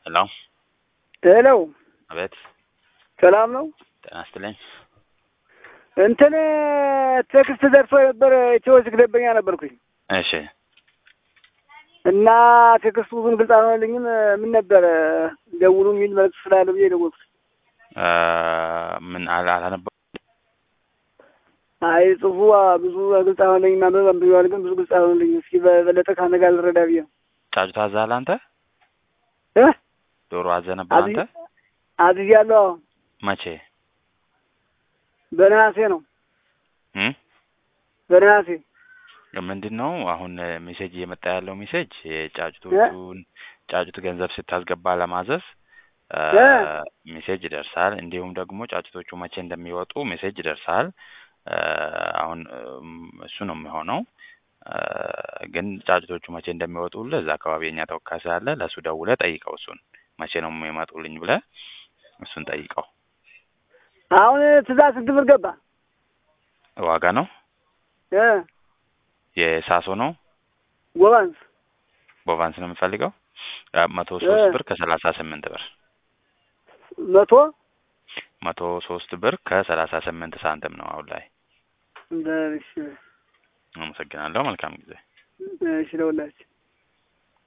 ሄሎ ሄሎ አቤት ሰላም ነው። ጤና ይስጥልኝ። እንትን ቴክስት ደርሶ የነበረ ኢትዮ ዚግ ደንበኛ ነበርኩኝ እሺ እና ቴክስቱ ብዙም ግልጽ አልሆነልኝም። ምን ነበረ ደውሉ የሚል መልዕክት ስላለ ብዬ ደወልኩት። እ ምን አላ አላነበ አይ ጽሁፉ ብዙ ግልጽ አልሆነልኝም። ማንበብ አንብቤዋለሁ፣ ግን ብዙ ግልጽ አልሆነልኝም። እስኪ በበለጠ ከአንተ ጋር ልረዳ ብዬ ነው ጫጩት አዛሃል አንተ? እ ዶሮ አዘህ ነበር አንተ? አዝያለሁ። መቼ? በነሐሴ ነው እም በነሐሴ ምንድን ነው አሁን ሜሴጅ እየመጣ ያለው ሜሴጅ የጫጩቶቹን ጫጩት ገንዘብ ስታስገባ ለማዘዝ እ እ ሜሴጅ ይደርሳል። እንዲሁም ደግሞ ጫጩቶቹ መቼ እንደሚወጡ ሜሴጅ ይደርሳል። እ አሁን እም እሱ ነው የሚሆነው። እ ግን ጫጩቶቹ መቼ እንደሚወጡልህ እዛ አካባቢ የኛ ተወካይ ስላለ ለእሱ ደውለህ ጠይቀው። እሱን መቼ ነው የሚመጡልኝ ብለህ እሱን ጠይቀው። አሁን ትእዛዝ ስንት ብር ገባ? ዋጋ ነው እ የሳሶ ነው ጎባንስ ቦቫንስ ነው የምፈልገው እ መቶ ሶስት እ ብር ከሰላሳ ስምንት ብር መቶ መቶ ሶስት ብር ከሰላሳ ስምንት ሳንቲም ነው አሁን ላይ። በል እሺ አመሰግናለሁ። መልካም ጊዜ። እሺ ለሁላችን